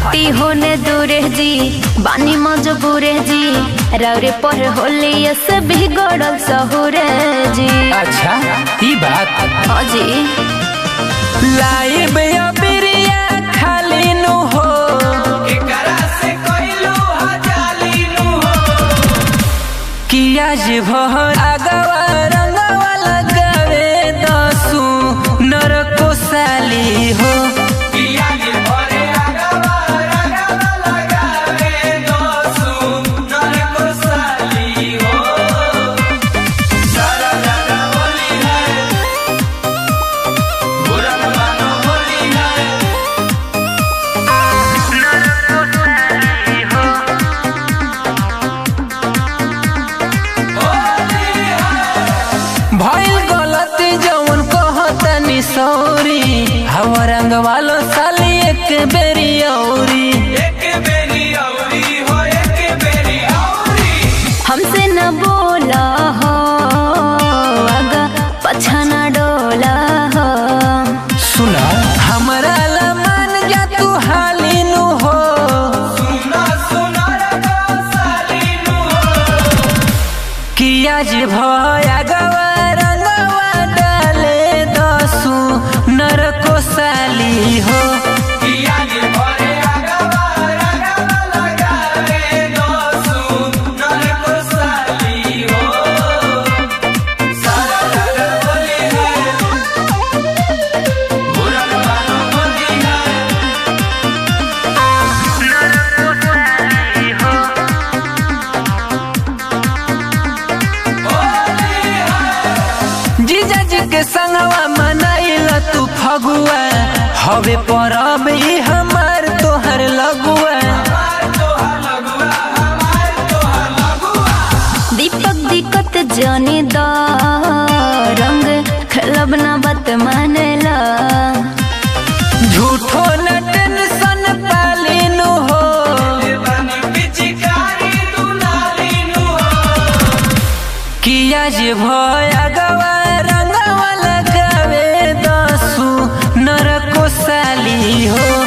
हटी होने दूरे जी बानी मजबूरे जी रौरे पर होली से भी गड़ल सहुरे जी अच्छा ई बात हाँ जी लाइब या बिरिया खाली नु हो कि आज भर आगवा रंगवा लगावे दसू नरको साली हो भइल गलती जवन कहतनी सौरी हवा रंग वालो साली एक बेरी औरी हमसे न बोला हो आगा पछा न डोला हो सुना हमरा ला मान जा तू हाली नु हो कि आज भया गवा रंगवा डाले दसू नरको साली हो जीजा जी के संगवा मनाइल तू फगुआ हवे परब ई हमार तोहर लगुआ दीपक दिक्कत जाने दा रंग खेलब न बत मानेला झूठो न टेंशन पालिनु हो कि आज भया गवा रंगवा लगावे दसू नरको साली हो